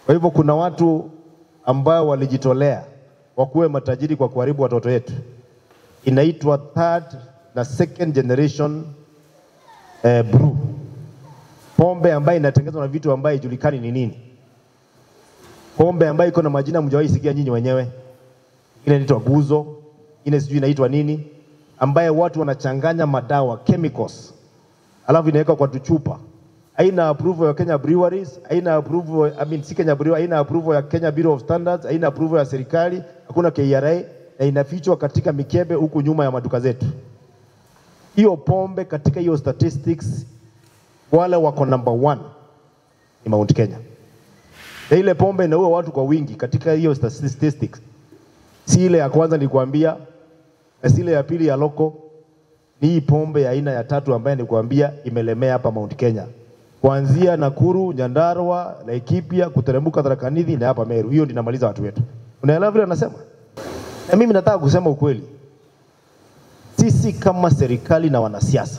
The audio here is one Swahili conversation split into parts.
Kwa hivyo kuna watu ambao walijitolea wakuwe matajiri kwa kuharibu watoto wetu. Inaitwa third na second generation eh, brew, pombe ambayo inatengenezwa na vitu ambayo haijulikani ni nini, pombe ambayo iko na majina mjawahi sikia nyinyi wenyewe. Ile inaitwa guzo, ile sijui inaitwa nini, ambaye watu wanachanganya madawa chemicals, alafu inawekwa kwa tuchupa haina approval ya Kenya Breweries, haina approval, I mean, si Kenya Breweries, haina approval ya Kenya Bureau of Standards, haina approval ya serikali, hakuna KRA na inafichwa katika mikebe huku nyuma ya maduka zetu. Hiyo pombe katika hiyo statistics, wale wako number one ni Mount Kenya. Na ile pombe inaua watu kwa wingi katika hiyo statistics, si ile ya kwanza nilikwambia, na si ile ya pili ya loko, ni hii pombe ya aina ya tatu ambayo nilikwambia imelemea hapa Mount Kenya kuanzia Nakuru, Nyandarua, Laikipia, kuteremka Tharaka Nithi na hapa Meru. Hiyo ndio inamaliza watu wetu. Unaelewa vile anasema? Na mimi nataka kusema ukweli, sisi kama serikali na wanasiasa,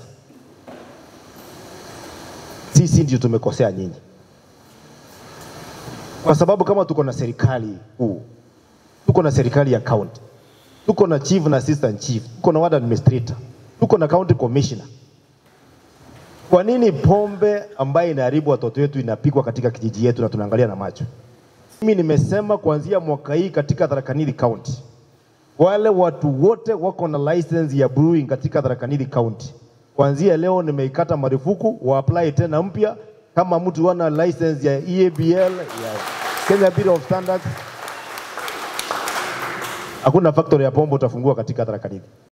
sisi ndio tumekosea nyinyi, kwa sababu kama tuko na serikali kuu, tuko na serikali ya county, tuko na chief na assistant chief, tuko na ward administrator, tuko na county commissioner kwa nini pombe ambayo inaharibu watoto wetu inapikwa katika kijiji yetu na tunaangalia na macho? Mimi nimesema kuanzia mwaka hii katika Tharaka Nithi County, wale watu wote wako na license ya brewing katika Tharaka Nithi County, kuanzia leo nimeikata marufuku, wa apply tena mpya. Kama mtu wana license ya EABL ya Kenya Bureau of Standards, hakuna factory ya pombe utafungua katika Tharaka Nithi.